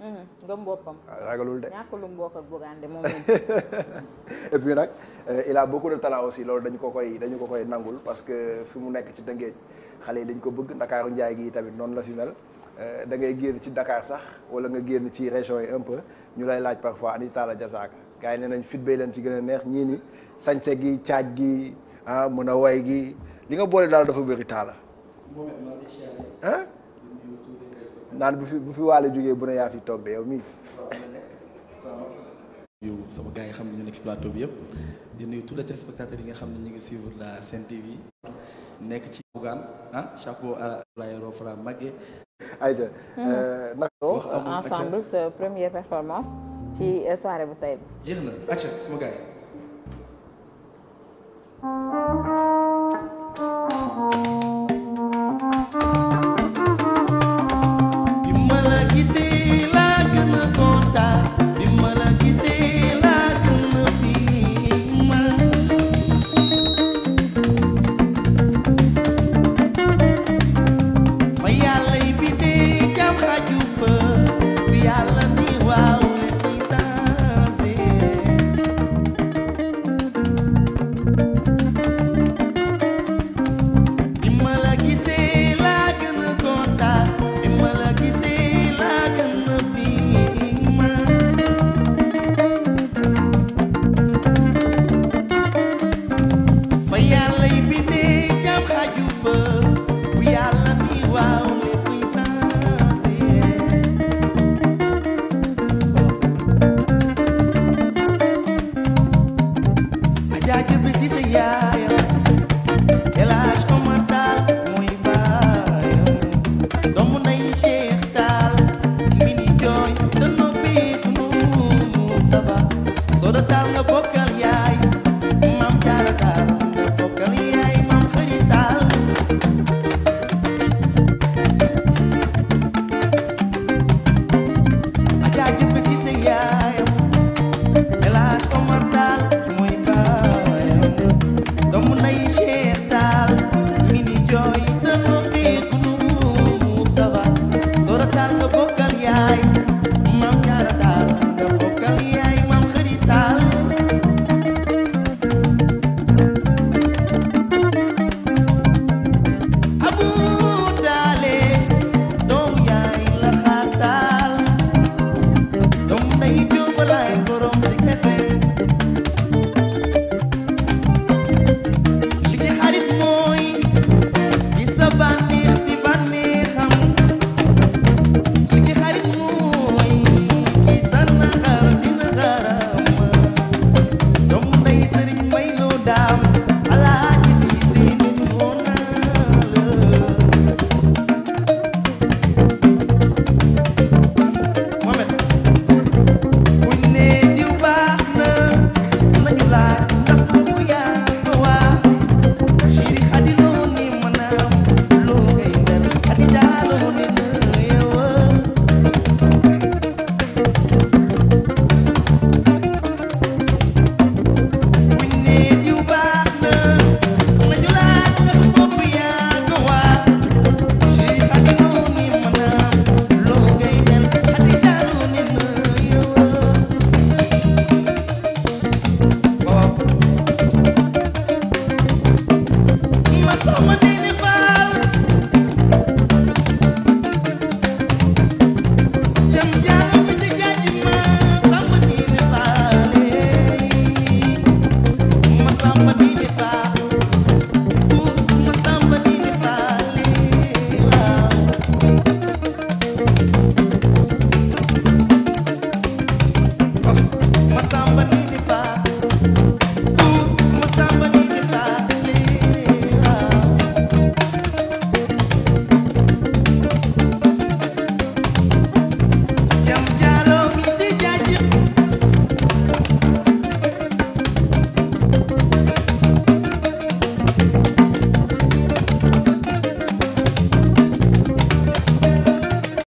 gëm boppam. ragalul de. ñàkk lu mu bokk ak Bougane de moom et puis nag il a beaucoup de talent aussi loolu dañu ko koy dañu ko koy nangul parce que fi mu nekk ci Tëngéej xale yi dañ ko bëgg Ndakaaru njaay gi tamit noonu la fi mel da ngay génn ci Dakar sax wala nga génn ci région yi un peu ñu lay laaj parfois ani Talla Diazaka gars yi nee nañ fit bay leen ci gën a neex ñii ni sañse gi caaj gi ah mën a way gi li nga boole daal dafa bëri Talla ah naan bu fi bu fi waale jógee bu ne yaa fi toog de yow mii yu sama gars yi xam ne ñu nekk ci plateau bi yëpp di nuyu tous les téléspectateurs yi nga xam ne ñu ngi suivre la Sen TV nekk ci Bougane ah chapeau à l'aéro Fra Maguette ayca naka wax ensemble sa première performance ci soirée bu tey bi. jeex na acca sama gars yi bi ma la gisee laa gën a kontaan bi ma la gisee laa gën a biima fa yàlla yi bi dee jam xaju fa bi yàlla ni waaw léppay changé bi ma la gisee laa gën a kontaan bi ma la gisee laa gën a biima fa yàlla yi bindee jam xaju fa bu yàlla ni waaw léppay changé ajaaju bi si sa yaayam El Hadj Omar Tall mooy baayam doomu nay Cheikh Tall mi ni jooy te noppeetu mu saba Soda Tall nga bokkal yaay maam Jaara Tall nga bokkal yaay maam Xëri Tall ajaaju bi si sa yaayam El Hadj Omar Tall mooy baayam doomu nay Cheikh Tall mi ni jooy te noppeeku nu mu saba Soda Tall nga bokkal yaay